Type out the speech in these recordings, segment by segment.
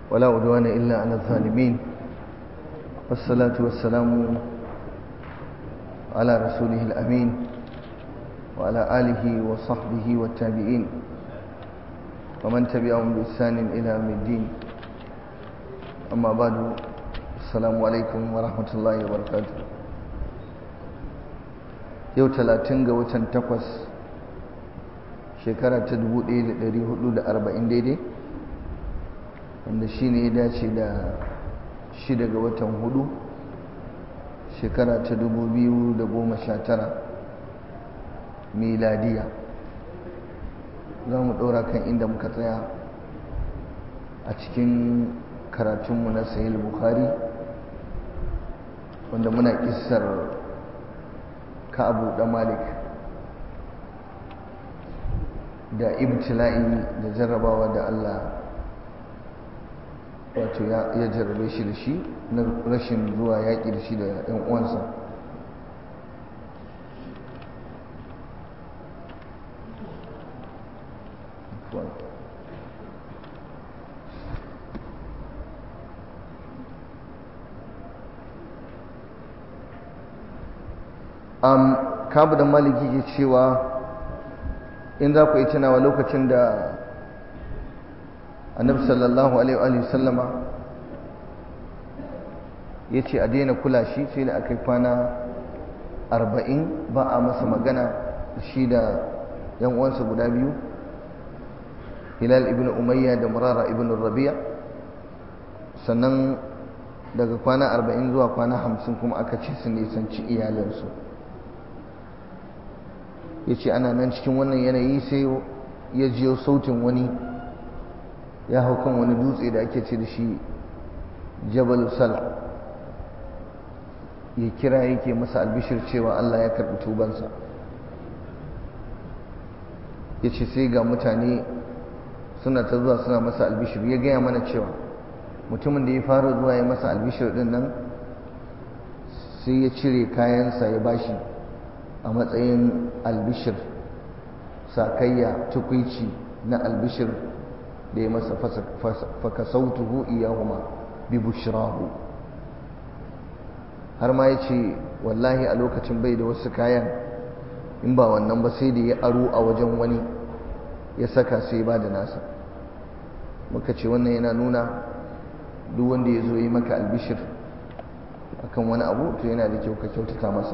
ولا عدوان إلا على الظالمين والصلاة والسلام على رسوله الأمين وعلى آله وصحبه والتابعين ومن تبعهم بإحسان إلى يوم الدين أما بعد السلام عليكم ورحمة الله وبركاته yau talatin ga watan takwas shekara ta 1440 daidai wanda shi ne ya dace da shida ga watan hudu shekara ta 2019 miladiya za mu ɗora kan inda muka tsaya a cikin karatunmu na sahil bukhari wanda muna kisar ka'abu da malik da ibtila'i da jarrabawa da Allah wato ya jarrabe shi da shi na rashin zuwa yaƙi da shi da ‘yan uwansa um, kabu da maliki ke cewa in za ku yi tunawa lokacin da annabi sallallahu alaihi sallama ya ce a daina kula shi sai da aka yi kwana arba'in ba a masa magana shi da yan uwansa guda biyu hilal ibn umayya da murara ibn rabi'a sannan daga kwana arba'in zuwa kwana hamsin kuma aka ce su nisanci iyalinsu ya ce ana nan cikin wannan yanayi sai ya jiyo sautin wani ya hau kan wani dutse da ake ce da shi jabal sala ya kira yake masa albishir cewa Allah ya karɓi tubansa ya ce sai ga mutane suna ta zuwa suna masa albishir ya gaya mana cewa mutumin da ya fara zuwa ya masa albishir din nan sai ya cire kayansa ya bashi a matsayin albishir sakayya tukwici na albishir da ya masa fakasautuhu iyahuma bi bushrahu har ma ya ce wallahi a lokacin bai da wasu kayan in ba wannan ba sai da ya aro a wajen wani ya saka sai ba da nasa muka ce wannan yana nuna duk wanda ya zo yi maka albishir akan wani abu to yana da kyau ka kyautata masa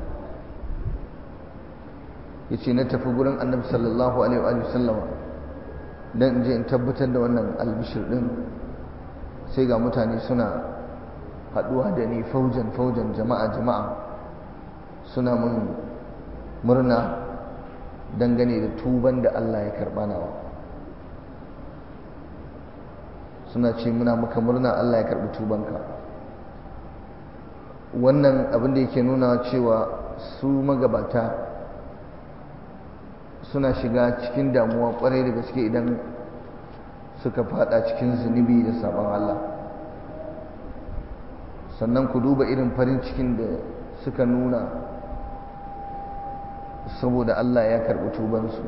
ya ce na tafi gurin annabi sallallahu alaihi wa sallama don in je in tabbatar da wannan albishir din sai ga mutane suna haɗuwa da ni faujan faujan jama'a jama'a suna mun murna dangane da tuban da Allah ya karɓa nawa suna ce muna maka murna Allah ya karɓi tubanka wannan abin da yake nuna cewa su magabata suna shiga cikin damuwa kwarai da gaske idan suka fada cikin zunubi da sabon Allah sannan ku duba irin farin cikin da suka nuna saboda Allah ya karɓi tubansu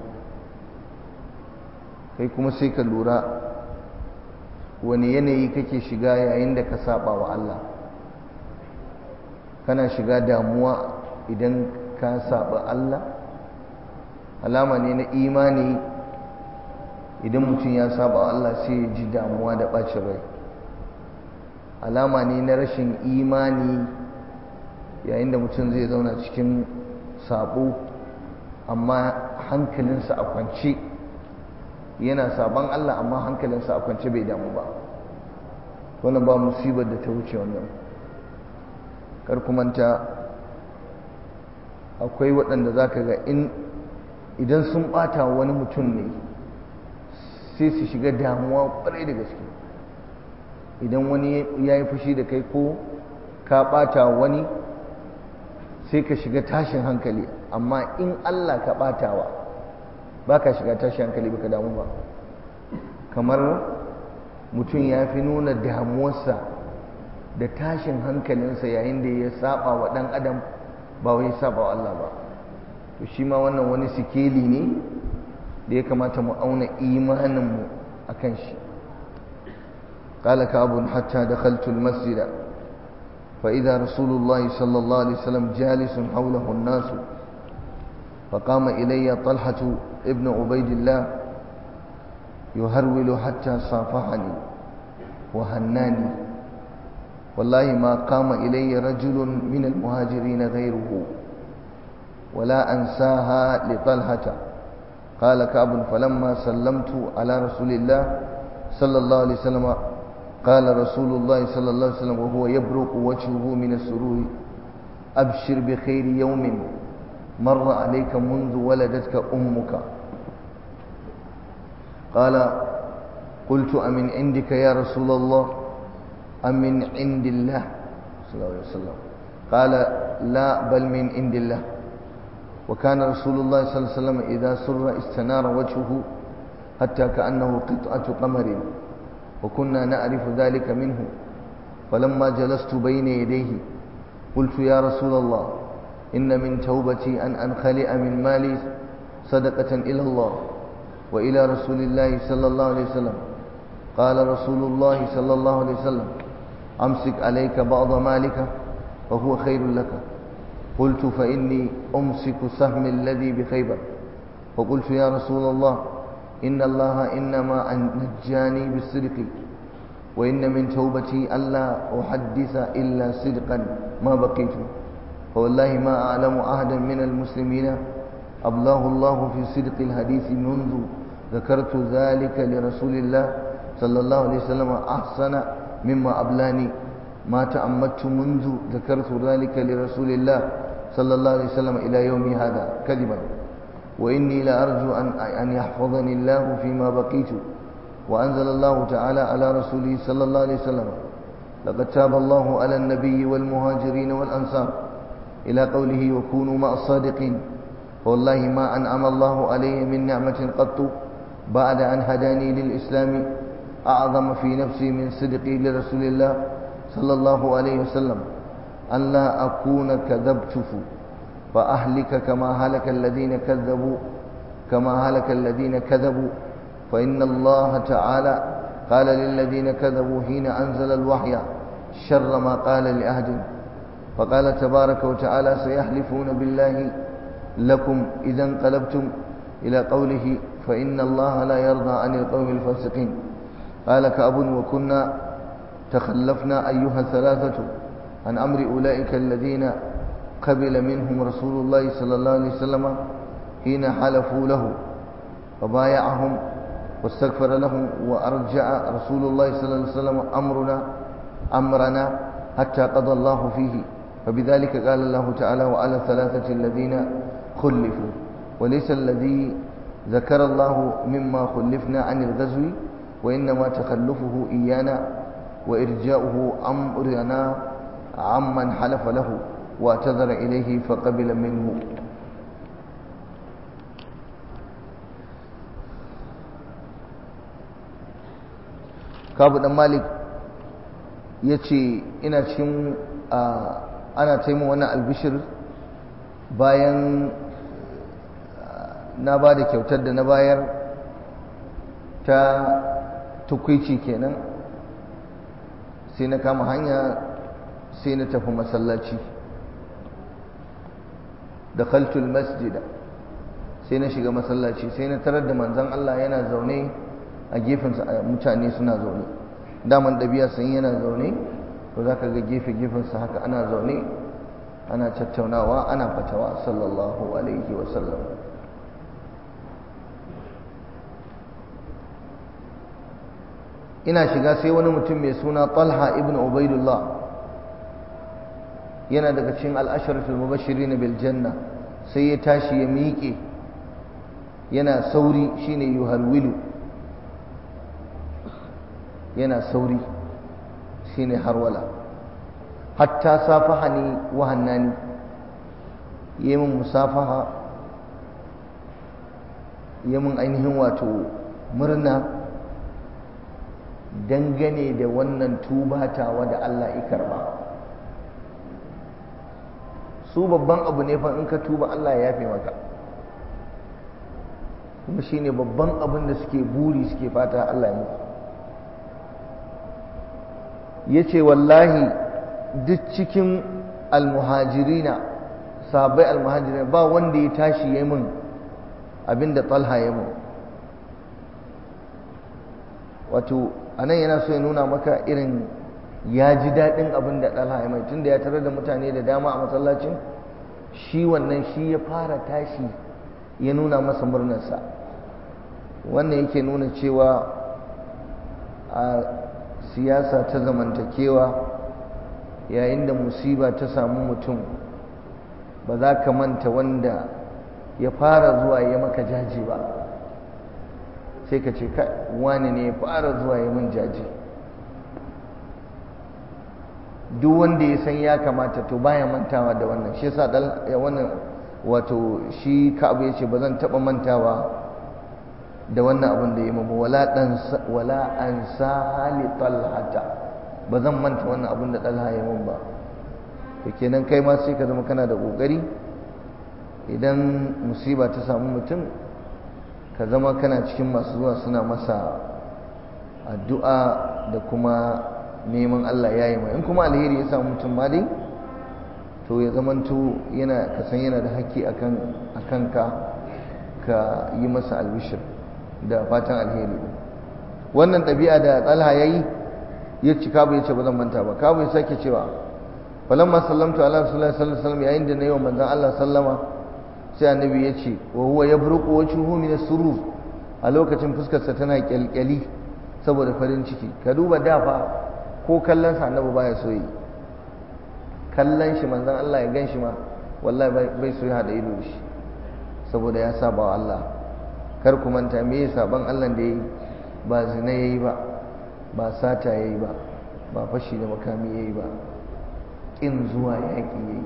kai kuma sai ka lura wani yanayi kake shiga yayin da ka saba wa Allah kana shiga damuwa idan ka saba Allah alama ne na imani idan mutum ya saba Allah sai ya ji damuwa da ɓacin rai alama ne na rashin imani yayin da mutum zai zauna cikin sabo amma hankalinsa a kwance yana saban Allah amma hankalinsa a kwance bai damu ba wannan ba musibar da ta wuce wannan kar manta akwai waɗanda za ka ga in idan sun ɓata wani mutum ne sai su shiga damuwa ƙwarai da gaske idan wani ya yi fushi da kai ko ka ɓata wani sai ka shiga tashin hankali amma in Allah ka ɓatawa ba ka shiga tashin hankali ba ka damu ba kamar mutum ya fi nuna damuwarsa da tashin hankalinsa yayin da ya saba wa ɗan adam ba wai saba wa Allah ba to shi ma wannan wani sikeli ne da ya kamata mu auna imaninmu a kan shi قال كعب حتى دخلت المسجد فإذا رسول الله صلى الله عليه وسلم جالس حوله الناس فقام إلي طلحة ابن عبيد الله يهرول حتى صافحني وهناني والله ما قام إلي رجل من المهاجرين غيره ولا أنساها لطلحة قال كعب فلما سلمت على رسول الله صلى الله عليه وسلم قال رسول الله صلى الله عليه وسلم وهو يبرق وجهه من السرور أبشر بخير يوم مر عليك منذ ولدتك أمك قال قلت أمن عندك يا رسول الله أم من عند الله صلى الله عليه وسلم قال لا بل من عند الله وكان رسول الله صلى الله عليه وسلم إذا سر استنار وجهه حتى كأنه قطعة قمر وكنا نعرف ذلك منه فلما جلست بين يديه قلت يا رسول الله إن من توبتي أن أنخلئ من مالي صدقة إلى الله وإلى رسول الله صلى الله عليه وسلم قال رسول الله صلى الله عليه وسلم أمسك عليك بعض مالك وهو خير لك قلت فإني أمسك سهم الذي بخيبر فقلت يا رسول الله إن الله إنما نجاني بالصدق وإن من توبتي ألا أحدث إلا صدقا ما بقيت فوالله ما أعلم أحدا من المسلمين أبلاه الله في صدق الحديث منذ ذكرت ذلك لرسول الله صلى الله عليه وسلم أحسن مما أبلاني ما تأمدت منذ ذكرت ذلك لرسول الله صلى الله عليه وسلم إلى يومي هذا كذبا وإني لأرجو أن, أن يحفظني الله فيما بقيت وأنزل الله تعالى على رسوله صلى الله عليه وسلم لقد تاب الله على النبي والمهاجرين والأنصار إلى قوله وكونوا مع الصادقين فوالله ما أنعم الله علي من نعمة قط بعد أن هداني للإسلام أعظم في نفسي من صدقي لرسول الله صلى الله عليه وسلم أن لا أكون كذبت فأهلك كما هلك الذين كذبوا كما هلك الذين كذبوا فإن الله تعالى قال للذين كذبوا حين أنزل الوحي شر ما قال لأهد فقال تبارك وتعالى سيحلفون بالله لكم إذا انقلبتم إلى قوله فإن الله لا يرضى عن القوم الفاسقين قال كأب وكنا تخلفنا أيها الثلاثة عن أمر أولئك الذين قبل منهم رسول الله صلى الله عليه وسلم حين حلفوا له فبايعهم واستغفر لهم وأرجع رسول الله صلى الله عليه وسلم أمرنا أمرنا حتى قضى الله فيه فبذلك قال الله تعالى وعلى الثلاثة الذين خلفوا وليس الذي ذكر الله مما خلفنا عن الغزو وإنما تخلفه إيانا وإرجاؤه أمرنا عمن حلف له واعتذر إليه فقبل منه kabu dan malik ya ce ina cikin ana taimu wani albishir bayan na ba da kyautar da na bayar ta tukwici kenan sai na kama hanya sai na tafi masallaci da khaltul masjida sai na shiga masallaci sai na tarar da manzan Allah yana zaune a gefensa mutane suna zaune daman ɗabi'a sun yana zaune to za ka ga gefe-gefensa haka ana zaune ana tattaunawa ana fatawa sallallahu alaihi wasallam ina shiga sai wani mutum mai suna talha ibn ubaidullah yana daga cikin al'asharatul mubashirin bil janna sai ya tashi ya miƙe yana sauri shine yuharwilu yana sauri shine harwala hatta safahani wa hannani yemin musafaha yemin ainihin wato murna dangane da wannan tubatawa da Allah ya karba su babban abu ne fa in ka tuba Allah ya yafe maka kuma shine babban abin da suke buri suke fata Allah ya muku ya ce wallahi duk cikin almuhajirina sahabbai almuhajirina ba wanda ya tashi ya min abinda talha ya mun wato anan yana so ya nuna maka irin ya ji daɗin abin da talha ya mai tunda ya tarar da mutane da dama a masallacin shi wannan shi ya fara tashi ya nuna masa murnarsa wannan yake nuna cewa a siyasa ta zamantakewa yayin da musiba ta samu mutum ba za ka manta wanda ya fara zuwa ya maka jaji ba sai ka ce kai wani ne ya fara zuwa ya min jaji duk wanda ya san ya kamata to baya mantawa da wannan shi yasa dal wannan wato shi Ka'ab yace ba zan taba mantawa da wannan abin da ya mamu wala dan wala ansa hali talhata ba zan manta wannan abin da talha ya mun ba to kenan kai ma sai ka zama kana da kokari idan musiba ta samu mutum ka zama kana cikin masu zuwa suna masa addu'a da kuma neman Allah ya yi mai in kuma alheri ya samu mutum ma dai to ya zamanto yana ka san yana da haƙƙi a kanka ka yi masa albishir da fatan alheri wannan ɗabi'a da talha ya yi ya ci kabu ya ce ba zan manta ba kabu ya sake cewa falamma sallamtu ala rasulullahi sallallahu alaihi wasallam yayin da na yi wa manzon Allah sallama sai annabi ya ce wa huwa yabruqu wajhuhu min as-surur a lokacin fuskarsa tana kyalkyali saboda farin ciki ka duba dafa ko kallon sa annabi baya so yi kallon shi manzon Allah ya ganshi ma wallahi bai so ya hada ido da shi saboda ya saba wa Allah kar ku manta me yasa ban Allah da yayi ba zina yayi ba ba sata yayi ba ba fashi da makami yayi ba kin zuwa yaki yayi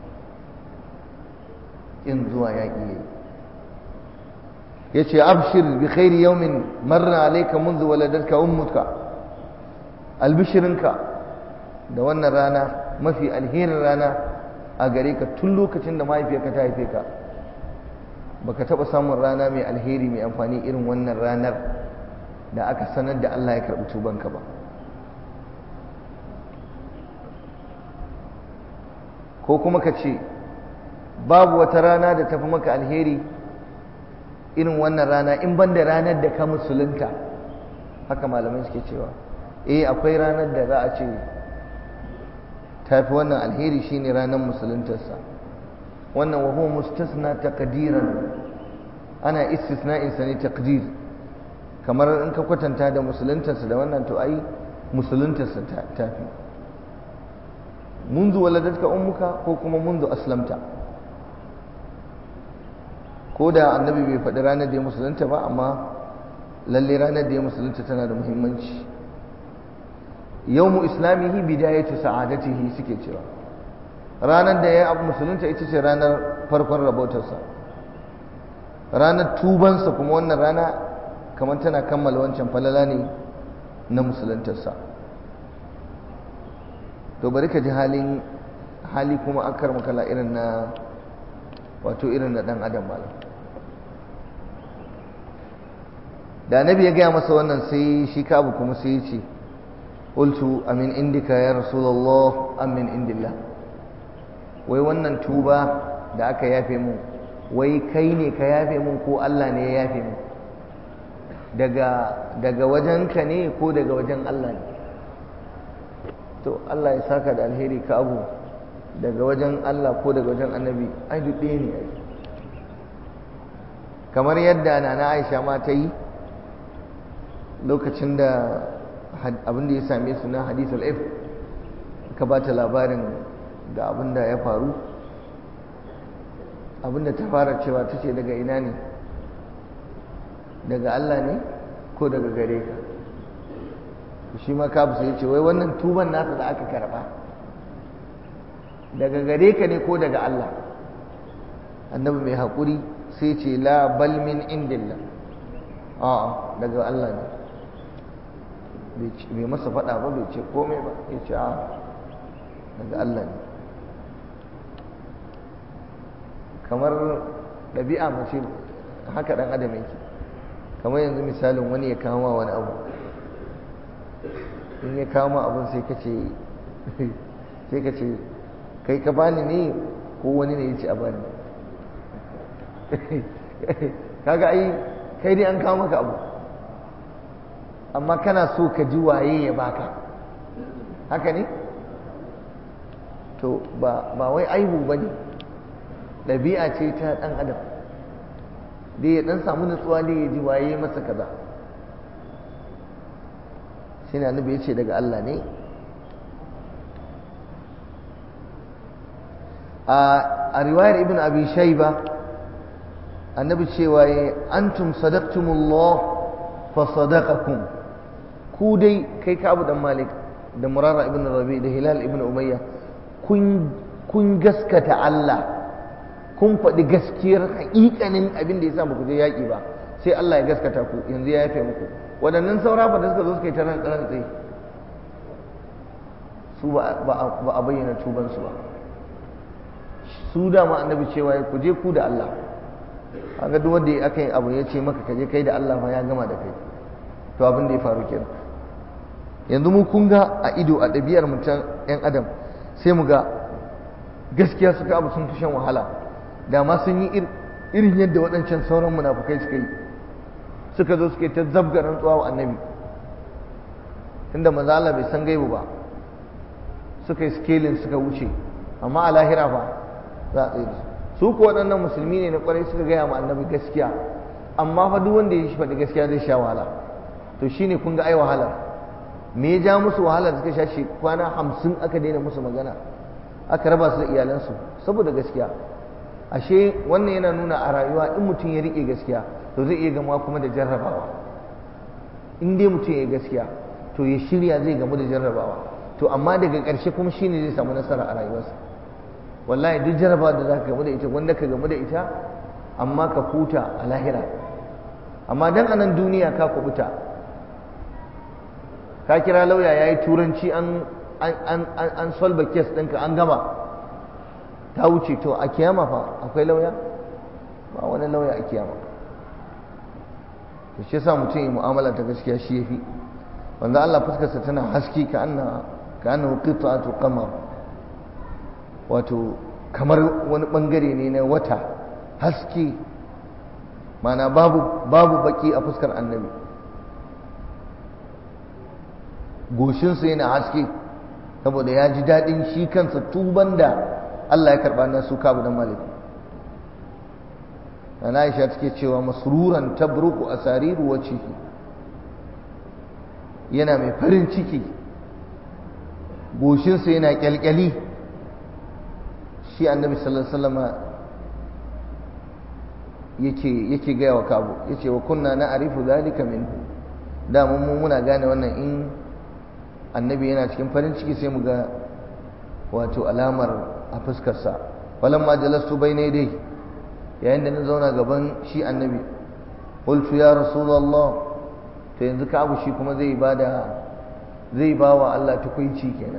kin zuwa yaki yayi yace abshir bi khairi yawmin marra alayka منذ waladatka ummuka albishirinka da wannan rana mafi alherin rana a gare ka tun lokacin da mahaifiyarka ta haife ka baka taba samun rana mai alheri mai amfani irin wannan ranar da aka sanar da Allah ya karɓi tubanka ba ko kuma ka ce babu wata rana da tafi maka alheri irin wannan rana in ban da ranar da ka musulunta haka malamai suke cewa eh akwai ranar da za a ce tafi wannan alheri shine ranar musuluntarsa wannan wa huwa mustasna taqdiran ana istisna'in sa ne taqdir kamar in ka kwatanta da musuluntarsa da wannan to ai musuluntarsa tafi منذ ولدتك ummuka ko kuma منذ aslamta ko da annabi bai faɗi ranar da ya musulunta ba amma lalle ranar da ya musulunta tana da muhimmanci yawmu islamihi bidayatu sa'adatihi suke cewa ranar da ya abu musulunta ita ce ranar farkon rabotarsa ranar tubansa kuma wannan rana kamar tana kammala wancan falala ne na musuluntarsa to bari ka ji halin hali kuma akar makala irin na wato irin na dan adam malam da annabi ya gaya masa wannan sai shi kabu kuma sai ya ce qultu amin indika ya rasulullah amin indillah wai wannan tuba da aka yafe mu wai kai ne ka yafe mun ko Allah ne ya yafe mu daga daga wajenka ne ko daga wajen Allah ne to Allah ya saka da alheri ka abu daga wajen Allah ko daga wajen annabi ai duk ɗaya ne ai kamar yadda nana Aisha ma ta yi lokacin da abin da ya same su na hadithul if ka ba ta labarin ga abin da ya faru abin da ta fara cewa ta ce daga ina ne daga Allah ne ko daga gare ka shi ma kabu sai ce wai wannan tuban nasa da aka karba daga gare ka ne ko daga Allah annabi mai haƙuri sai ce la bal min indillah a'a daga Allah ne bai masa faɗa ba bai ce komai ba ya ce a daga Allah ne kamar ɗabi'a mace haka ɗan adam yake kamar yanzu misalin wani ya kama wani abu in ya kawo ma abin sai ka ce sai ka ce kai ka bani ne ko wani ne ya ce a bani kaga ai kai dai an kawo maka abu amma kana so ka ji waye ya baka haka ne to ba wai aibu ba ne ɗabi'a ce ta ɗan adam dai ya ɗan samu nutsuwa dai ya ji waye masa kaza shi ne annabi ya ce daga Allah ne a riwayar ibn abi shaiba annabi cewa ya antum sadaqtumullah fa sadaqakum ku dai kai ka abu dan malik da murara ibn rabi da hilal ibn umayya kun gaskata Allah kun faɗi gaskiyar haƙiƙanin abin da ya sa ku je yaƙi ba sai Allah ya gaskata ku yanzu ya yafe muku waɗannan saura ba da suka zo suka yi ta ran tsaye su ba a bayyana tubansu ba su dama annabi cewa ku je ku da Allah kaga duk wanda aka yi abu ya ce maka ka je kai da Allah fa ya gama da kai to abin da ya faru kenan yanzu mu kun ga a ido a ɗabi'ar mutum 'yan adam sai mu ga gaskiya suka abu sun fi shan wahala da ma sun yi irin yadda waɗancan sauran munafukai suka yi suka zo suka yi ta zabga rantsuwa wa annabi tunda maza Allah bai san gaibu ba suka yi skelin suka wuce amma a lahira fa za a tsaye su ko waɗannan musulmi ne na ƙwarai suka gaya ma annabi gaskiya amma fa duk wanda ya shi faɗi gaskiya zai sha wahala to shine kun ga ai wahalar me ya ja musu wahala suka sha shi kwana hamsin aka daina musu magana aka raba su da iyalansu saboda gaskiya ashe wannan yana nuna a rayuwa in mutum ya riƙe gaskiya to zai iya gamuwa kuma da jarrabawa in dai mutum ya gaskiya to ya shirya zai gamu da jarrabawa to amma daga ƙarshe kuma shine zai samu nasara a rayuwarsa wallahi duk jarrabawa da za ka gamu da ita wanda ka gamu da ita amma ka huta a lahira amma dan anan duniya ka kubuta ka kira lauya ya yi turanci an an solve case ɗinka an gama ta wuce to a kiyama fa akwai lauya ba wani lauya a kiyama to shi yasa mutum yi mu'amala ta gaskiya shi yafi wanda Allah fuskarsa tana haski ka anna ka anna qita'atu qamar wato kamar wani bangare ne na wata haske mana babu babu baki a fuskar annabi goshinsa yana haske saboda ya ji daɗin shi kansa tuban da Allah ya karɓa na su kabu dan malik ana aisha take cewa masruran tabruku asariru wa ciki yana mai farin ciki goshinsa yana kyalkyali shi annabi sallallahu alaihi wasallama yake yake gaya wa kabu yace wa kunna na arifu zalika minhu da mun muna gane wannan in annabi yana cikin farin ciki sai mu ga wato alamar a fuskarsa falamma jalastu bayna dai yayin da na zauna gaban shi annabi qultu ya rasulullah to yanzu ka abu shi kuma zai bada zai ba wa Allah tukunci kenan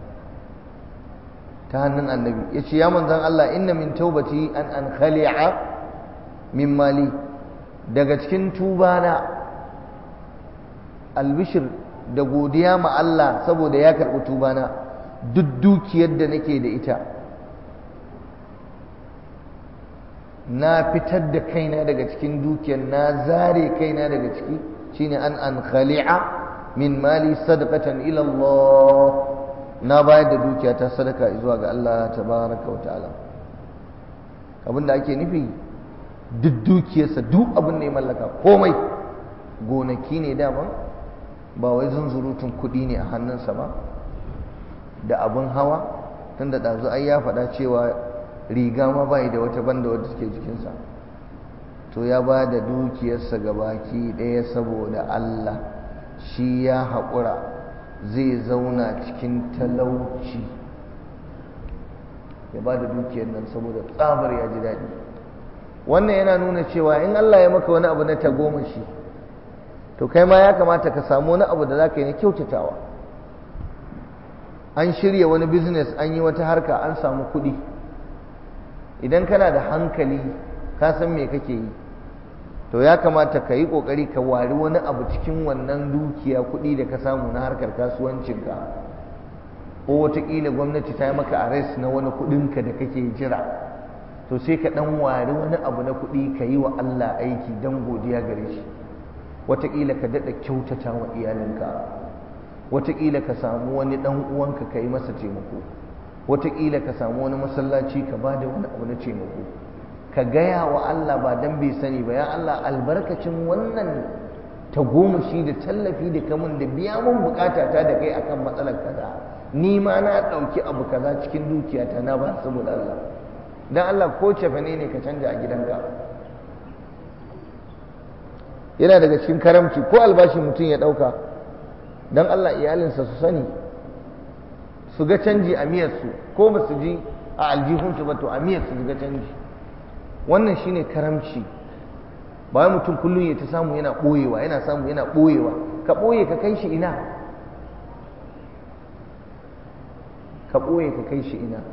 ta hannun annabi yace ya manzon Allah inna min taubati an an khali'a min mali daga cikin tubana albishir da godiya ma Allah saboda ya karɓi tubana duk dukiyar da nake da ita na fitar da kaina daga cikin dukiyar na zare kaina daga ciki shine an an khali'a min mali sadaqatan ila Allah na bayar da dukiya ta sadaka zuwa ga Allah tabaraka wa ta'ala abinda ake nufi duk dukiyarsa duk abin da ya mallaka komai gonaki ne dama ba wai zunzurutun kuɗi ne a hannunsa ba da abin hawa tunda ɗazu ai ya faɗa cewa riga ma bai da wata banda wadda take jikinsa to ya ba da dukiyarsa ga baki ɗaya saboda Allah shi ya haƙura zai zauna cikin talauci ya ba da dukiyar nan saboda tsabar ya ji daɗi wannan yana nuna cewa in Allah ya maka wani abu na tagomashi to kai ma ya kamata ka samu wani abu da za ka yi na kyautatawa an shirya wani business an yi wata harka an samu kuɗi idan kana da hankali ka san me kake yi to ya kamata ka yi ƙoƙari ka wari wani abu cikin wannan dukiya kuɗi da ka samu na harkar kasuwancinka ko wataƙila gwamnati ta yi maka arrest na wani kuɗinka da kake jira to sai ka ɗan wari wani abu na kuɗi ka yi wa Allah aiki don godiya gare shi wataƙila ka daɗa kyautata wa iyalinka wataƙila ka samu wani ɗan uwanka ka yi masa taimako wataƙila ka samu wani masallaci ka ba da wani abu na taimako ka gaya wa Allah ba don bai sani ba ya Allah albarkacin wannan tagomashi da tallafi da kamun da biya mun bukata ta da kai akan matsalar kaza ni ma na ɗauki abu kaza cikin dukiyata na ba saboda Allah dan Allah ko cefane ne ka canja a gidanka yana daga cikin karamci ko albashi mutum ya ɗauka don Allah iyalinsa su sani su ga canji a miyarsu ko ba su ji a aljihunsu ba to a miyarsu su ga canji wannan shine karamci ba mutum kullum ya ta samu yana ɓoyewa yana samu yana ɓoyewa ka ɓoye ka kai shi ina ka ɓoye ka kai shi ina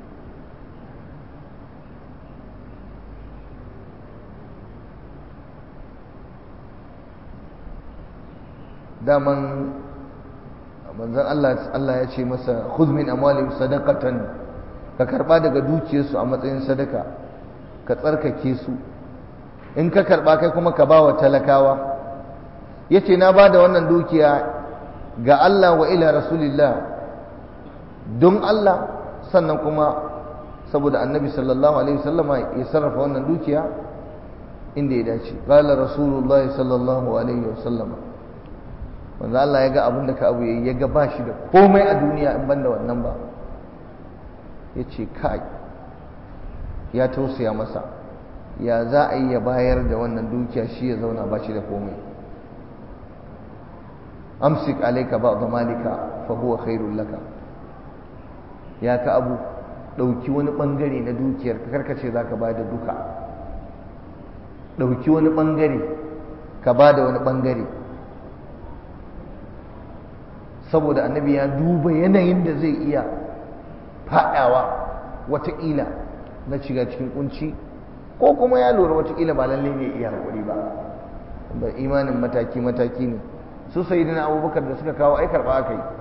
daman manzon Allah Allah ya ce masa khudh min amwalihim sadaqatan ka karba daga dukiyarsu a matsayin sadaka ka tsarkake su in ka karba kai kuma ka bawa talakawa yace na bada wannan dukiya ga Allah wa ila rasulillah don Allah sannan kuma saboda annabi sallallahu alaihi wasallama ya sarrafa wannan dukiya inda ya dace qala rasulullahi sallallahu alaihi wasallama wanda Allah ya ga abin da ka abu ya ga ba shi da komai a duniya in banda wannan ba ya ce kai ya tausaya masa ya za a yi ya bayar da wannan dukiya shi ya zauna ba shi da komai amsik alaika ba da malika fa huwa khairul laka ya ka abu ɗauki wani ɓangare na dukiyar ka karkace za ka ba da duka ɗauki wani ɓangare ka ba da wani ɓangare saboda annabi ya duba yanayin da zai iya faɗawa watakila na shiga cikin kunci ko kuma ya lura watakila ba lalle ne iya haƙuri ba da imanin mataki-mataki ne su sai na abubakar da suka kawo ai karɓa aka yi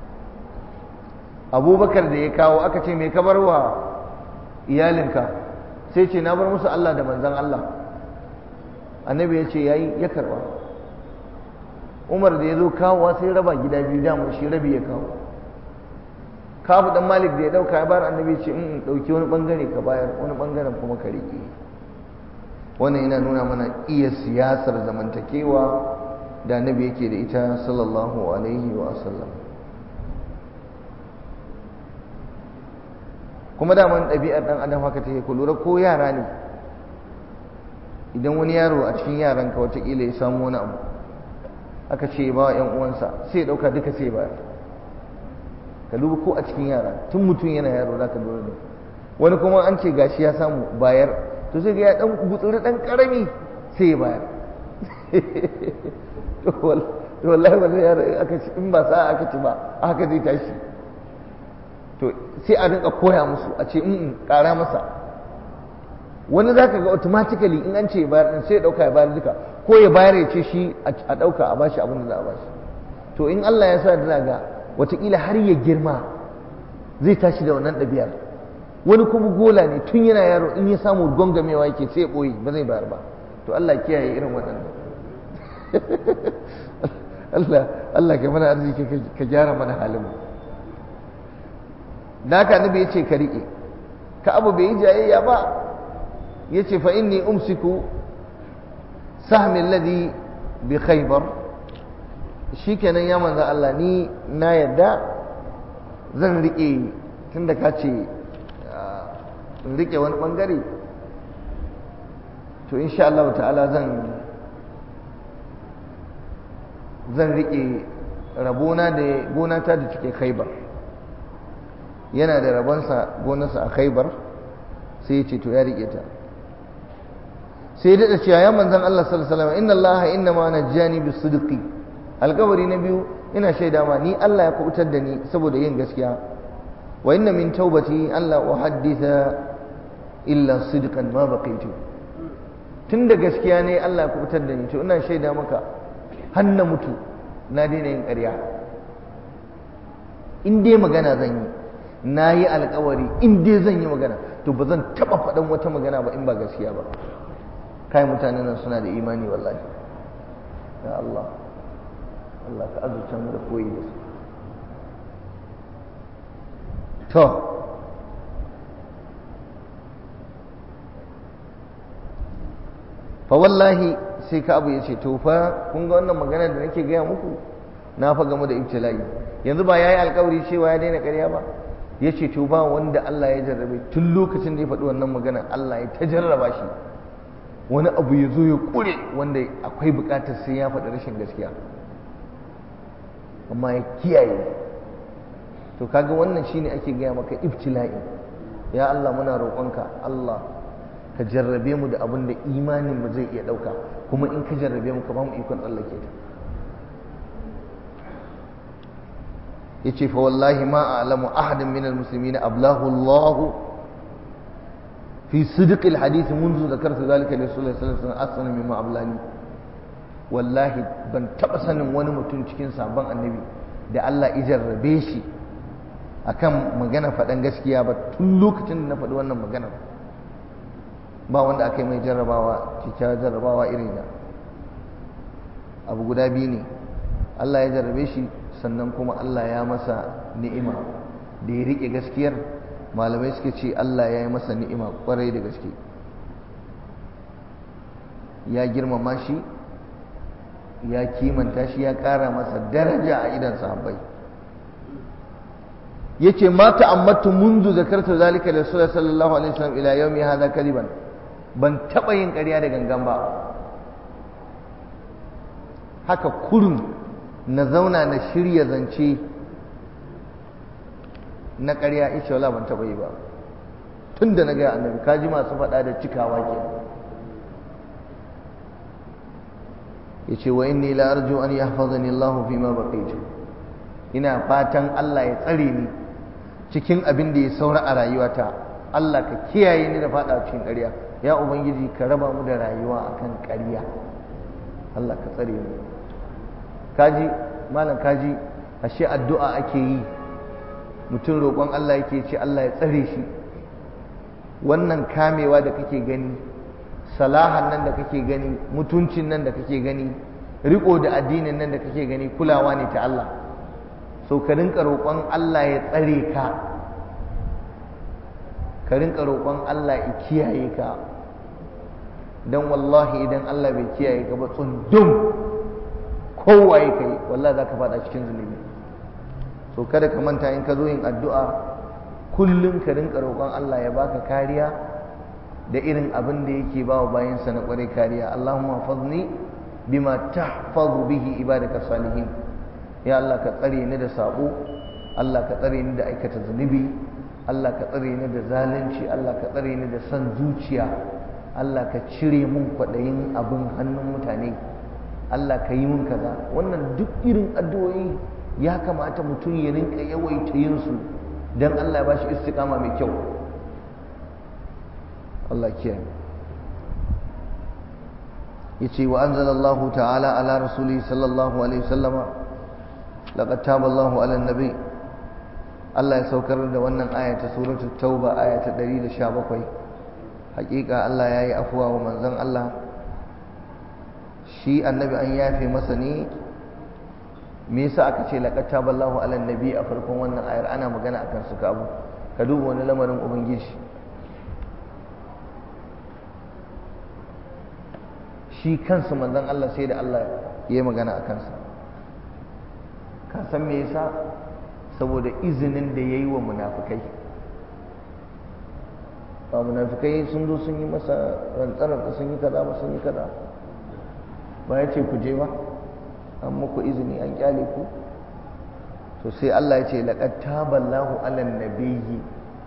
abubakar da ya kawo aka ce mai kabar wa iyalinka sai ce na bar musu Allah da manzan Allah annabi ya ce yayi ya karɓa umar da ya zo kawowa sai raba gida biyu damu shi rabi ya kawo kafu dan malik da ya dauka ya bayar annabi ce in dauki wani bangare ka bayar wani bangaren kuma ka rike wannan yana nuna mana iya siyasar zamantakewa da annabi yake da ita sallallahu alaihi wa sallam kuma daman ɗabi'ar ɗan adam haka take ku lura ko yara ne idan wani yaro a cikin yaranka watakila ya samu wani abu aka ce ba wa 'yan uwansa sai ya ɗauka duka sai bayar ka duba ko a cikin yara tun mutum yana yaro za ka lura da wani kuma an ce gashi ya samu bayar to sai ga ya dan gutsuri dan karami sai ya bayar to wallahi wallahi yaro aka ci in ba sa'a aka ci ba haka zai tashi to sai a rinka koya musu a ce in kara masa wani zaka ga automatically in an ce bayar din sai ya dauka ya bayar duka ko ya bayar ya ce shi a dauka a bashi abin da za a bashi to in Allah ya sa da ga wataƙila har ya girma zai tashi da wannan ɗabi'ar wani kuma gola ne tun yana yaro in ya samu gongamewa yake sai ya ɓoye ba zai bayar ba to Allah kiyaye irin waɗannan Allah Allah ka mana arziki ka gyara mana halin mu da haka annabi yace ka riƙe ka abu bai yi jayayya ba yace fa inni umsiku sahmi alladhi bi khaybar shi kenan ya manzan Allah ni na yadda zan riƙe tun da ka ce in riƙe wani ɓangare to insha Allah ta'ala zan zan riƙe rabona da gonata da take khaibar yana da rabonsa gonarsa a khaibar sai ya ce to ya riƙe ta sai daɗa cewa ya manzan Allah sallallahu alaihi wasallam inna Allah inna ma najjani bis sidqi alkawari na biyu ina shaida ma ni Allah ya kubutar da ni saboda yin gaskiya wa inna min taubati Allah uhadditha illa sidqan ma baqitu tun da gaskiya ne Allah ya kubutar da ni to ina shaida maka har na mutu na daina yin ƙarya in dai magana zan yi na yi alkawari in dai zan yi magana to ba zan taɓa faɗan wata magana ba in ba gaskiya ba kai mutanen nan suna da imani wallahi ya Allah Allah ka azurta mu da koyi da su to fa wallahi sai ka abu ya ce to fa kun ga wannan magana da nake gaya muku na fa game da ibtila'i yanzu ba yayi alkawari cewa ya daina ƙarya ba ya ce to ba wanda Allah ya jarrabe tun lokacin da ya faɗi wannan magana Allah ya ta jarraba shi wani abu ya zo ya ƙure wanda akwai buƙatar sai ya faɗi rashin gaskiya amma ya kiyaye to kaga wannan shine ake gaya maka ibtila'i ya Allah muna roƙonka Allah ka jarrabe mu da abin da imanin mu zai iya ɗauka kuma in ka jarrabe mu ka ba mu ikon tsallake ta yace fa wallahi ma a'lamu ahadan minal muslimin ablahu Allah fi sidq alhadith منذ ذكرت ذلك لرسول الله صلى الله عليه وسلم asana mimma ablani wallahi ban taba sanin wani mutum cikin sabon annabi da Allah ya jarrabe shi akan magana faɗan gaskiya ba tun lokacin da na faɗi wannan magana ba wanda aka yi mai jarrabawa kyakkyawar jarrabawa irin da abu guda biyu ne Allah ya jarrabe shi sannan kuma Allah ya masa ni'ima da ya riƙe gaskiyar malamai suka ce Allah ya yi masa ni'ima ƙwarai da gaske ya girmama shi ya kimanta shi ya ƙara masa daraja a idan sahabbai yace ma ta'ammatu munzu zakarta zalika da rasul sallallahu alaihi wasallam ila yawmi hadha kadiban ban taba yin ƙarya da gangan ba haka kurun na zauna na shirya zance na ƙarya insha Allah ban taba yi ba tun da na ga annabi kaji masu faɗa da cikawa ke yace wa inni la arju an yahfazani Allah fi ma baqitu ina fatan Allah ya tsare ni cikin abin da ya saura a rayuwata Allah ka kiyaye ni da fada cikin ƙarya ya ubangiji ka raba mu da rayuwa akan ƙarya Allah ka tsare mu kaji malam kaji ashe addu'a ake yi mutum roƙon Allah yake ce Allah ya tsare shi wannan kamewa da kake gani salahan nan da kake gani mutuncin nan da kake gani riko da addinin nan da kake gani kulawa ne ta Allah so ka rinka roƙon Allah ya tsare ka ka rinka roƙon Allah ya kiyaye ka don wallahi idan Allah bai kiyaye ka ba tsundum kowaye kai wallahi za ka faɗa cikin zunubi so kada ka manta in ka zo yin addu'a kullum ka rinka roƙon Allah ya baka kariya da irin abin da yake ba wa bayansa na ƙwarai kariya Allahumma fazni bima tahfazu bihi ibadaka salihin ya Allah ka tsare ni da sabo Allah ka tsare ni da aikata zunubi Allah ka tsare ni da zalunci Allah ka tsare ni da son zuciya Allah ka cire mun kwaɗayin abin hannun mutane Allah ka yi mun kaza wannan duk irin addu'o'i ya kamata mutum ya rinka yawaita yin su dan Allah ya bashi istiqama mai kyau Allah kiyaye yace wa anzalallahu ta'ala ala rasuli sallallahu alaihi wasallama laqad taba Allahu ala nabi Allah ya saukar da wannan aya ta suratul tauba aya ta 117 hakika Allah yayi afuwa wa manzon Allah shi annabi an yafe masa ne me yasa aka ce laqad taba Allahu ala nabi a farkon wannan ayar ana magana akan su ka abu ka duba wani lamarin ubangiji shi kansa manzon Allah sai da Allah ya yi magana a kansa ka san me yasa saboda izinin da ya yi wa munafukai ba munafukai sun zo sun yi masa rantsararsa sun yi kaza ba sun yi kaza ba ya ce ku je ba an muku izini an kyale ku to sai Allah ya ce laqad taballahu alan nabiyyi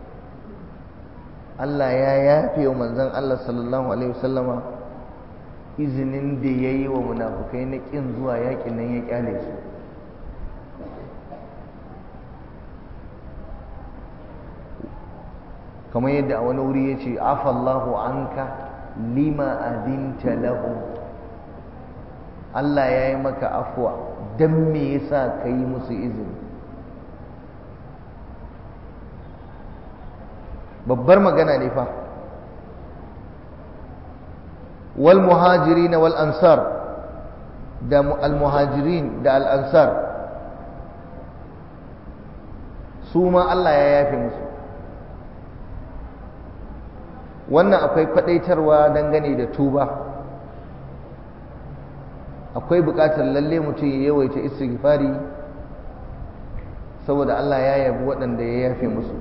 Allah ya yafe wa manzon Allah sallallahu alaihi wasallama izinin da ya yi wa munafukai na ƙin zuwa yaƙin nan ya ƙyale su kamar yadda a wani wuri ya ce afallahu anka lima adinta lahum Allah ya yi maka afuwa don me yasa ka yi musu izini babbar magana ne fa wal muhajirin wal ansar da al muhajirin da al ansar su ma Allah ya yafe musu wannan akwai kwadaitarwa dangane da tuba akwai bukatar lalle mutum ya yawaita istighfari saboda Allah ya yabi waɗanda ya yafe musu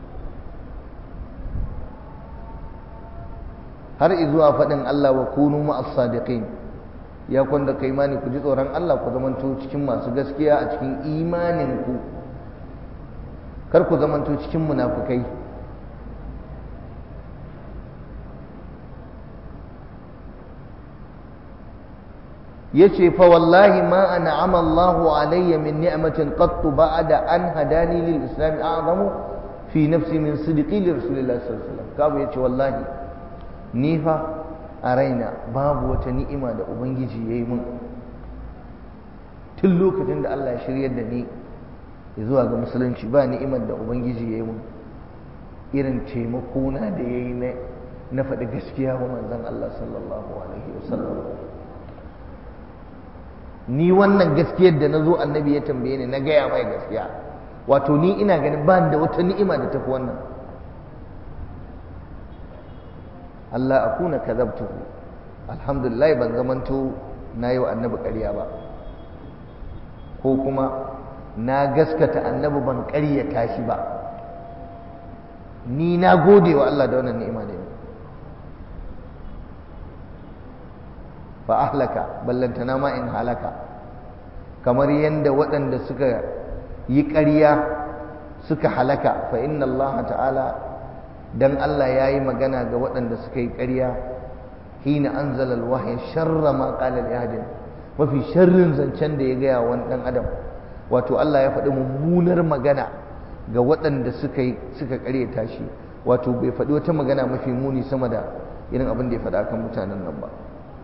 har izuwa faɗin Allah wa kunu ma'as sadiqin ya kwanda kai imani ku ji tsoron Allah ku zamanto cikin masu gaskiya a cikin imanin ku kar ku zamanto cikin munafukai yace fa wallahi ma an'ama Allahu alayya min ni'matin qattu ba'da an hadani lil islam a'zamu fi nafsi min sidqi li rasulillahi sallallahu alaihi wasallam kabu yace wallahi ni fa a raina babu wata ni'ima da ubangiji yayi mun tun lokacin da Allah ya shiryar da ni zuwa ga musulunci ba ni'imar da ubangiji yayi mun irin taimako na da yayi na na faɗi gaskiya wa manzon Allah sallallahu alaihi wasallam ni wannan gaskiyar da na zo annabi ya tambaye ni na gaya mai gaskiya wato ni ina ganin ba da wata ni'ima da tafi wannan Allah akuna kadhabtuhu alhamdulillah ban zamanto na yi wa annabi ƙarya ba ko kuma na gaskata annabi ban ƙaryata shi ba ni na gode wa Allah da wannan ni'ima da ni fa ahlaka ballantana ma in halaka kamar yadda waɗanda suka yi ƙarya suka halaka fa inna Allah ta'ala dan Allah ya yi magana ga waɗanda suka yi ƙarya hina anzala alwahyi sharra ma qala al mafi sharrin zancen da ya gaya wani ɗan adam wato Allah ya faɗi mummunar magana ga waɗanda suka yi suka ƙaryata shi wato bai faɗi wata magana mafi muni sama da irin abin da ya faɗa kan mutanen nan ba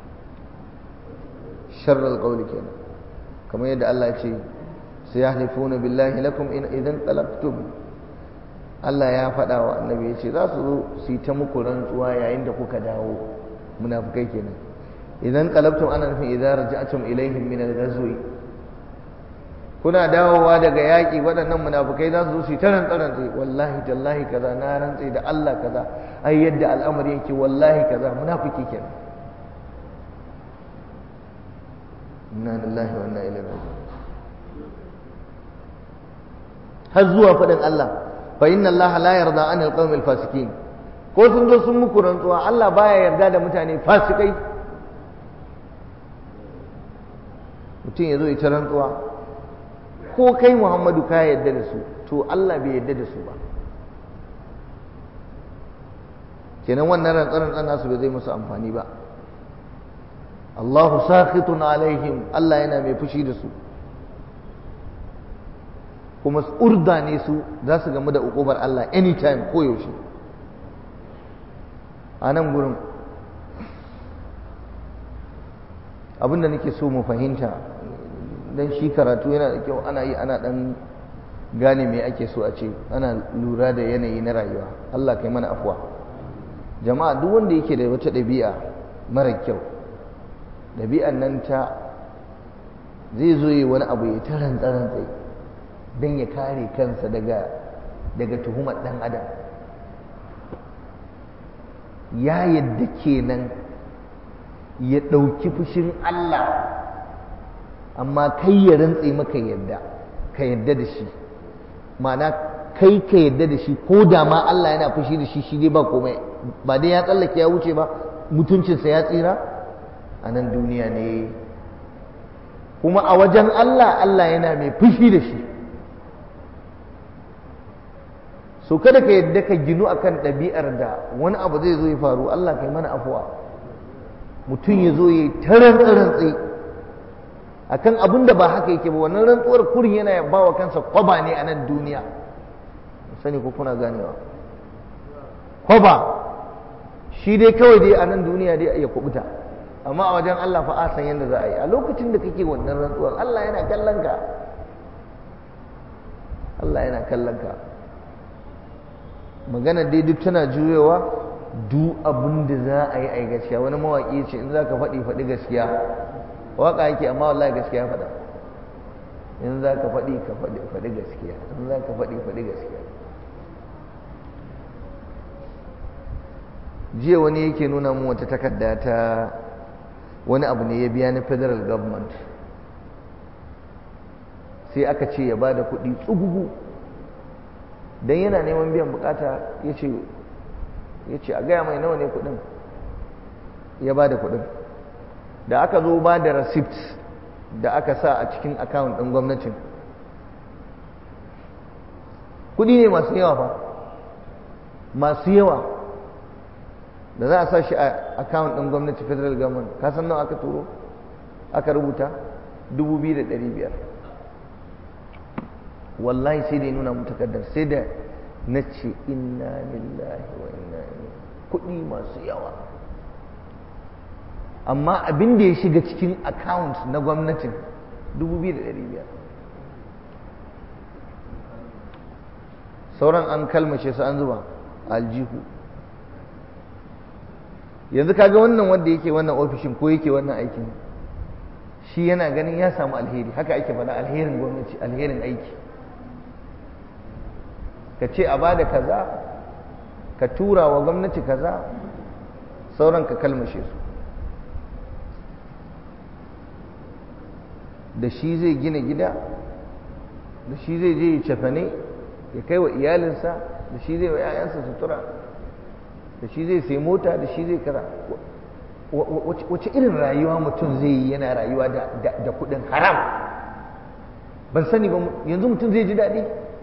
sharral qawli kenan kamar yadda Allah ya ce sayahlifuna billahi lakum in idan talaqtum Allah ya faɗa wa annabi ya ce za su zo su yi ta muku rantsuwa yayin da kuka dawo munafukai kenan idan qalabtum ana nufin idan raja'tum ilaihim min al-ghazwi kuna dawowa daga yaƙi waɗannan munafukai za su zo su yi ta rantsa wallahi tallahi kaza na rantse da Allah kaza ai yadda al'amari yake wallahi kaza munafiki kenan inna lillahi wa inna ilaihi raji'un har zuwa faɗin Allah fa inna Allah la yarda an alqawmi alfasikin ko sun zo sun muku rantsuwa Allah baya yarda da mutane fasikai mutum ya zo ya ta rantsuwa ko kai Muhammadu ka yarda da su to Allah bai yarda da su ba kenan wannan rantsar nasu bai zai musu amfani ba Allahu sakhitun alaihim Allah yana mai fushi da su kuma urda ne su za su gamu da ukubar Allah anytime koyaushe a nan gurin abinda nake so mu fahimta don shi karatu yana da kyau ana yi ana dan gane me ake so a ce ana lura da yanayi na rayuwa Allah kai mana afuwa jama'a duk wanda yake da wata ɗabi'a mara kyau ɗabi'an nan ta zai zo yi wani abu ya ta rantsa don ya kare kansa daga daga tuhumar ɗan adam ya yadda kenan ya ɗauki fushin Allah amma kai ya rantse maka yadda ka yadda da shi ma'ana kai ka yadda da shi ko da ma Allah yana fushi da shi shi dai ba komai ba dai ya tsallake ya wuce ba mutuncinsa ya tsira a nan duniya ne kuma a wajen Allah Allah yana mai fushi da shi so kada ka yadda ka ginu akan ɗabi'ar da wani abu zai zo ya faru Allah kai mana afuwa mutum ya zo ya yi ta rantsa akan abin da ba haka yake ba wannan rantsuwar kurin yana ba wa kansa kwaba ne a nan duniya sani ko kuna ganewa kwaba shi dai kawai dai a nan duniya dai ya kubuta amma a wajen Allah fa a san yadda za a yi a lokacin da kake wannan rantsuwar Allah yana kallon ka Allah yana kallon ka magana dai duk tana juyewa duk abin da za a yi a yi gaskiya wani mawaƙi ce in za ka faɗi faɗi gaskiya waƙa yake amma wallahi gaskiya faɗa in za ka faɗi ka faɗi faɗi gaskiya in za ka faɗi faɗi gaskiya jiya wani yake nuna mu wata takarda ta wani abu ne ya biya na federal government sai aka ce ya ba da kuɗi tsugugu don yana neman biyan bukata ya ce a gaya mai nawa ne kuɗin ya ba da kuɗin da aka zo ba da receipt da aka sa a cikin account ɗin gwamnatin kuɗi ne masu yawa fa masu yawa da za a sa shi a account ɗin gwamnati federal government ka san nawa aka turo aka rubuta 2,500 wallahi sai da ya nuna mu takardar sai da na ce inna lillahi wa inna ilaihi kuɗi masu yawa amma abin da ya shiga cikin account na gwamnatin 2,500 sauran an kalmashe su an zuba aljihu yanzu kaga wannan wanda yake wannan ofishin ko yake wannan aikin shi yana ganin ya samu alheri haka ake faɗa alherin gwamnati alherin aiki ka ce a bada kaza ka tura wa gwamnati kaza sauran ka kalmashe su da shi zai gina gida da shi zai je ya cefane ya kai wa iyalinsa da shi zai wa 'ya'yansa sutura da shi zai sai mota da shi zai kaza wace irin rayuwa mutum zai yi yana rayuwa da kudin haram ban sani ba yanzu mutum zai ji daɗi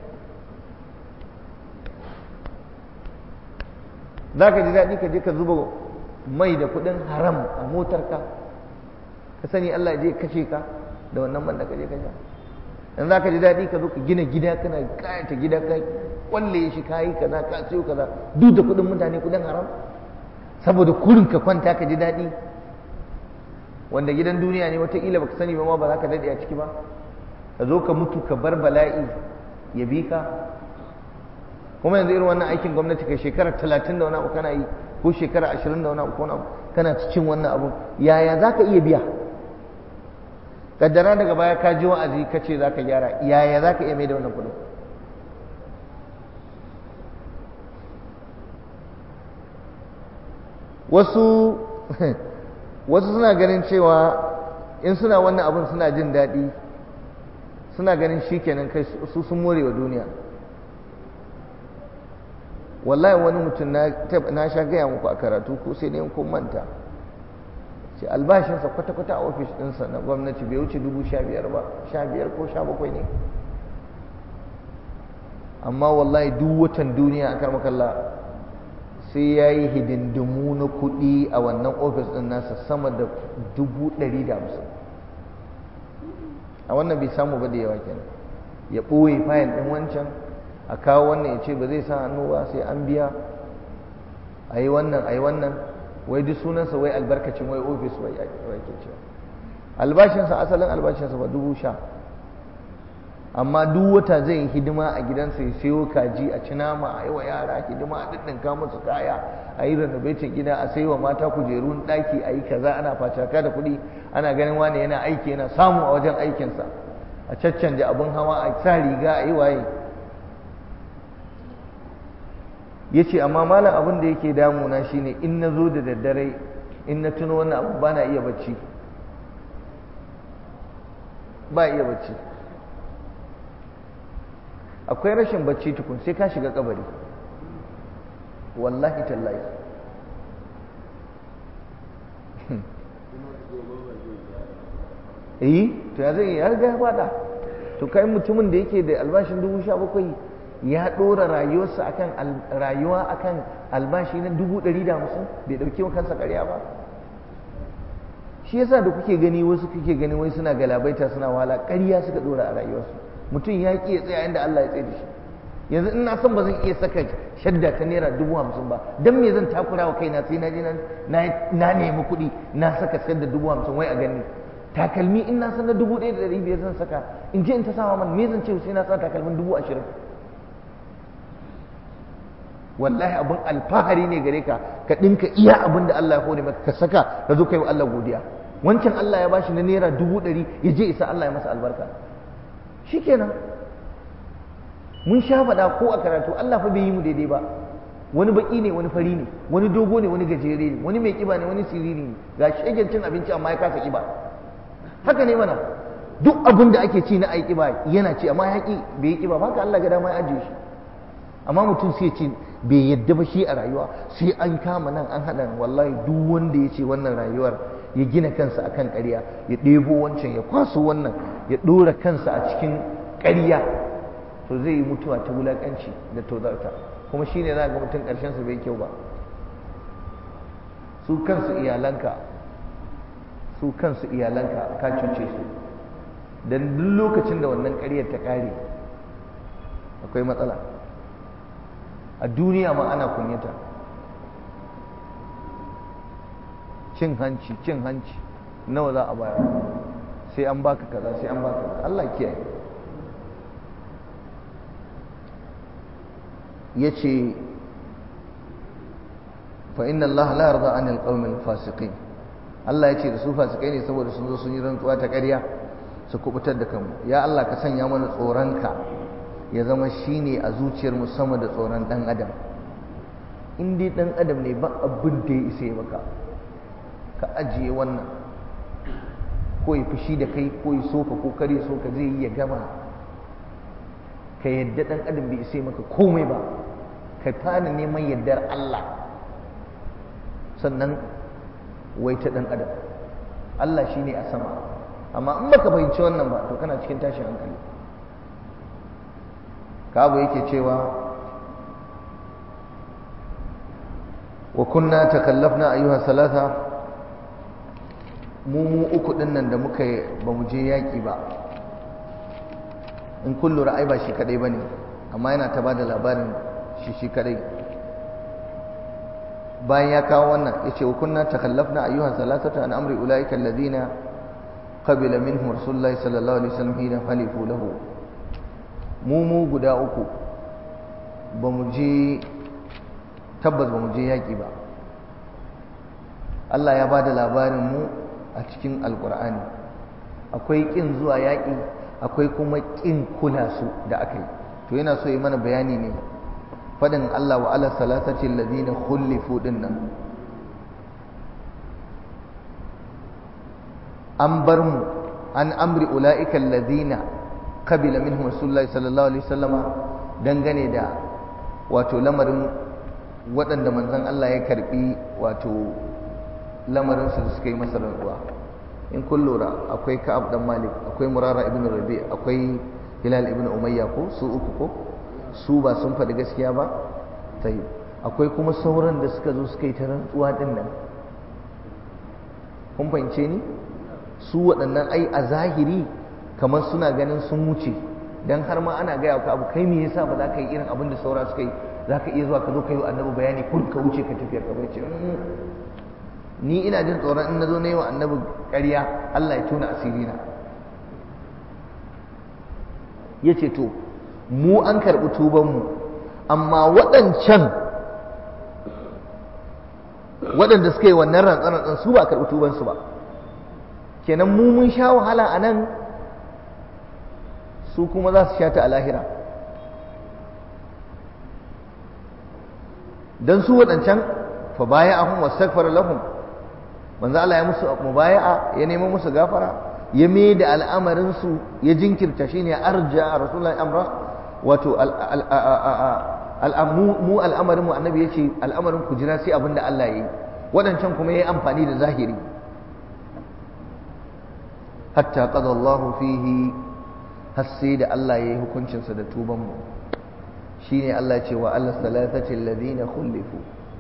za ka ji daɗi ka je ka zuba mai da kudin haram a motarka ka sani Allah je kashe ka da wannan man da ka je ka sha yanzu za ka ji daɗi ka zo ka gina gida kana kayata gida ka kwalle shi kayi kaza ka siyo kaza duk da kudin mutane kudin haram saboda kurin ka kwanta ka ji daɗi wanda gidan duniya ne wataƙila baka sani ba ma ba za ka daɗe a ciki ba ka zo ka mutu ka bar bala'i ya bi ka kuma yanzu irin wannan aikin gwamnati kai shekara talatin da wani abu kana yi ko shekara ashirin da wani abu ko kana cikin wannan abu yaya za ka iya biya kaddara daga baya ka ji wa'azi ka ce za ka gyara yaya za ka iya mai da wannan kuɗin wasu wasu suna ganin cewa in suna wannan abin suna jin daɗi suna ganin shi kenan kai su sun more wa duniya wallahi wani mutum na sha gaya muku a karatu ko sai dai kun manta ce albashinsa kwata-kwata a ofis ɗinsa na gwamnati bai wuce dubu sha biyar ba sha biyar ko sha bakwai ne amma wallahi duk watan duniya a karmakalla sai ya yi hidindimu na kuɗi a wannan ofis ɗin nasa sama da dubu ɗari da hamsin a wannan bai samu ba da yawa kenan ya ɓoye fayil ɗin wancan a kawo wannan ya ce ba zai sa hannu ba sai an biya a yi wannan a yi wannan wai duk sunansa wai albarkacin wai ofis wai ke cewa albashinsa asalin albashinsa ba dubu sha amma duk wata zai yi hidima a gidansa ya sayo kaji a ci nama a yi wa yara hidima a ɗinɗinka musu kaya a yi renovating gida a sayi wa mata kujerun ɗaki a yi kaza ana facaka da kuɗi ana ganin wani yana aiki yana samu a wajen aikinsa a caccanja abin hawa a sa riga a yi waye ya ce amma malam abin da yake damuna shine in na zo da daddare in na tuno wannan abu ba na iya bacci ba iya bacci akwai rashin bacci tukun sai ka shiga kabari wallahi tallahi eh to ya zai ya riga ya fada to kai mutumin da yake da albashin dubu sha bakwai ya ɗora rayuwarsa akan rayuwa akan albashi na dubu ɗari da hamsin bai ɗauki wa kansa ƙarya ba shi yasa da kuke gani wasu kuke gani wai suna galabaita suna wahala ƙarya suka ɗora a rayuwarsu mutum ya ƙi ya tsaya inda Allah ya tsaye da shi yanzu in na san ba zan iya saka shadda ta naira dubu hamsin ba don me zan takura wa kaina sai na je na nemi kuɗi na saka shadda dubu hamsin wai a gani takalmi in na san na dubu ɗaya da ɗari biyar zan saka in je in ta sama man me zan ce sai na sa takalmin dubu ashirin wallahi abin alfahari ne gare ka ka ɗinka iya abin da Allah ya hore maka ka saka ka zo kai wa Allah godiya wancan Allah ya bashi na naira dubu ɗari ya je isa Allah ya masa albarka shikenan mun sha faɗa ko a karatu Allah fa bai yi mu daidai ba wani baki ne wani fari ne wani dogo ne wani gajere ne wani mai kiba ne wani siriri ne ga shegen cin abinci amma ya kasa kiba haka ne mana duk abin da ake ci na ayi kiba yana ci amma ya ki bai yi kiba ba haka Allah ga dama ya ajiye shi amma mutum sai ce bai yadda ba shi a rayuwa sai an kama nan an haɗa wallahi duk wanda ya ce wannan rayuwar ya gina kansa akan ƙarya ya ɗebo wancan ya kwaso wannan ya ɗora kansa a cikin ƙarya to zai yi mutuwa ta wulaƙanci da tozarta kuma shine za ga mutum ƙarshensa bai kyau ba su kansu iyalanka su kansu iyalanka ka cuce su don duk lokacin da wannan ƙaryar ta ƙare akwai matsala a duniya ma ana kunyata cin hanci cin hanci nawa za a bayar sai an baka kaza sai an baka kaza Allah kiyaye yace fa inna Allah la yarda anil qawmil fasiqin Allah yace da su fasikai ne saboda sun zo sun yi rantsuwa ta ƙarya su kubutar da kanmu ya Allah ka sanya mana tsoronka ya zama shine a zuciyar mu sama da tsoron dan adam in dai dan adam ne ba abin da ya isa maka ka ajiye wannan ko ya fushi da kai ko ya soka ko kare soka zai yi ya gama ka yadda dan adam bai isa maka komai ba ka fara neman yardar Allah sannan wai ta dan adam Allah shine a sama amma in baka fahimci wannan ba to kana cikin tashin hankali kabu yake cewa wa kunna takallafna ayyuha salasa mu mu uku dinnan da muka ba mu je yaki ba in kullu ra'ai ba shi kadai bane amma yana ta bada labarin shi shi kadai bayan ya kawo wannan yace wa kunna takallafna ayyuha salasata an amri ulaika alladhina qabila minhum rasulullahi sallallahu alaihi wasallam hina halifu lahu mu mu guda uku ba mu je tabbas ba mu je yaki ba Allah ya bada labarin mu a cikin alkur'ani akwai kin zuwa yaki akwai kuma kin kula su da aka yi to yana so yi mana bayani ne fadin Allah wa ala salatati alladhina khulifu dinnan an bar mu an amri ulaika alladhina qabila minhum rasulullahi sallallahu alaihi wasallama dangane da wato lamarin waɗanda manzon Allah ya karbi wato lamarin su suka yi masa rantsuwa in kun lura akwai Ka'ab dan Malik akwai Murara ibn Rabi akwai Hilal ibn Umayya ko su uku ko su ba sun faɗi gaskiya ba tayi akwai kuma sauran da suka zo suka yi ta rantsuwa din nan kun fahimce ni su waɗannan ai a zahiri kamar suna ganin sun wuce dan har ma ana gaya ka abu kai me yasa ba za ka yi irin abin da saura suka yi za ka iya zuwa ka zo ka yi wa annabi bayani kun ka wuce ka tafiyar ka bai ce ni ina jin tsoron in na zo na yi wa annabi ƙarya Allah ya tona asirina ya ce to mu an karɓi tubanmu amma waɗancan waɗanda suka yi wannan rantsan su ba a karɓi tubansu ba kenan mu mun sha wahala a nan su kuma za su sha ta a lahira don su waɗancan fa baya ahun wasu lahum manzo Allah ya musu mubaya'a ya nemo musu gafara ya mai da al'amarin su ya jinkirta shine arja rasulullahi amra wato mu al'amarin mu annabi yace al'amarin ku jira sai abinda Allah yayi wadancan kuma yayi amfani da zahiri hatta qada Allah fihi har sai da Allah yayi hukuncin sa da tuban mu shine Allah ce wa Allah salatati alladhina khulifu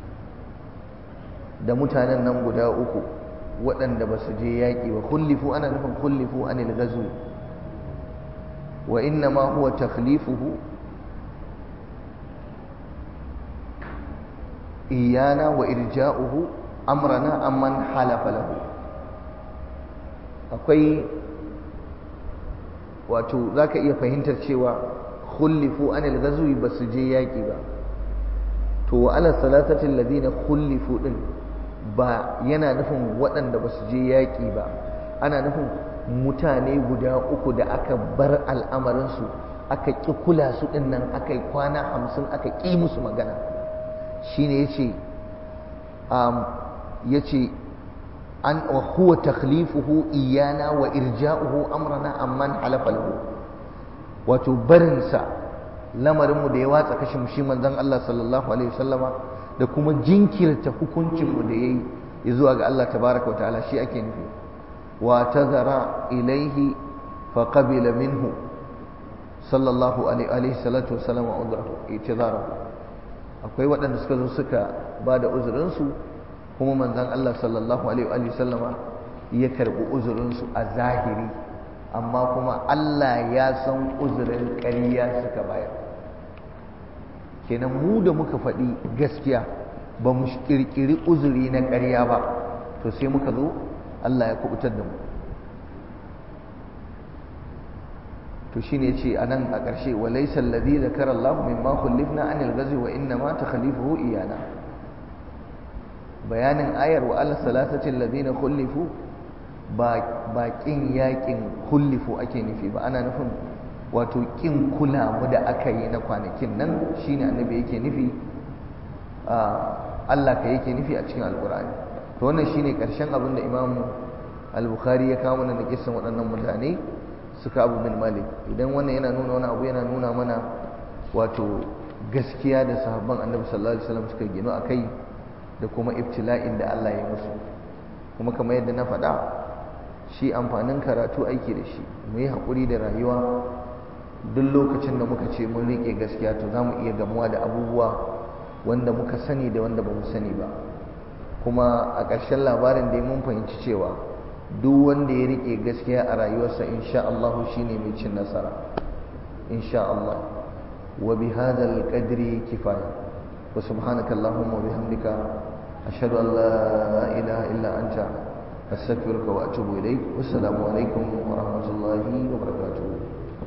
da mutanen nan guda uku waɗanda ba su je yaƙi ba kullifu ana nufin kullifu anil gazu wa inna ma huwa takhlifuhu iyana wa irja'uhu amrana amman halafa lahu akwai wato zaka iya fahimtar cewa khullifu anil ghazwi basu je yaki ba to wa ala salatati alladhina khullifu din ba yana nufin waɗanda basu je yaki ba ana nufin mutane guda uku da aka bar al'amarinsu aka ƙi kula su ɗin nan aka yi kwana hamsin aka ƙi musu magana shi ne ya ce ya ce an huwa takhlifuhu iyana wa irja'uhu amrana amman halafa lahu wato barinsa lamarinmu da ya watsa kashe mu shi manzon Allah sallallahu alaihi wasallama da kuma jinkirta hukuncinmu da yayi zuwa ga Allah tabaraka wa ta'ala shi ake nufi واعتذر إليه فقبل منه صلى الله عليه الصلاة والسلام عذره اعتذاره akwai waɗanda suka zo suka ba da uzurinsu kuma manzan Allah sallallahu alaihi wa sallama ya karɓi uzurinsu a zahiri amma kuma Allah ya san uzurin ƙarya suka bayar kenan mu da muka faɗi gaskiya ba mu ƙirƙiri uzuri na ƙarya ba to sai muka zo Allah ya kubutar da mu to shine yace anan a ƙarshe wa laysa alladhi zakara Allah mimma khullifna anil ghazwi wa inna ma takhlifuhu iyana bayanin ayar wa al salasati alladhina khullifu ba ba kin yakin khullifu ake nufi ba ana nufin wato kin kula mu da aka yi na kwanakin nan shine annabi yake nufi Allah ka yake nufi a cikin alqur'ani to wannan shine karshen abin da Imam Al-Bukhari ya kawo mana na kissan waɗannan mutane suka Abu bin Malik idan wannan yana nuna wani abu yana nuna mana wato gaskiya da sahabban Annabi sallallahu alaihi wasallam suka gino akai da kuma ibtila'in da Allah ya musu kuma kamar yadda na faɗa shi amfanin karatu aiki da shi mu yi haƙuri da rayuwa duk lokacin da muka ce mun riƙe gaskiya to za mu iya gamuwa da abubuwa wanda muka sani da wanda ba mu sani ba kuma a ƙarshen labarin da mun fahimci cewa duk wanda ya riƙe gaskiya a rayuwarsa insha Allah shine mai cin nasara insha Allah wa bi hadzal qadri kifaya wa subhanaka allahumma wa bihamdika ashhadu an la ilaha illa anta astaghfiruka wa atubu ilayk wassalamu alaikum wa rahmatullahi wa barakatuh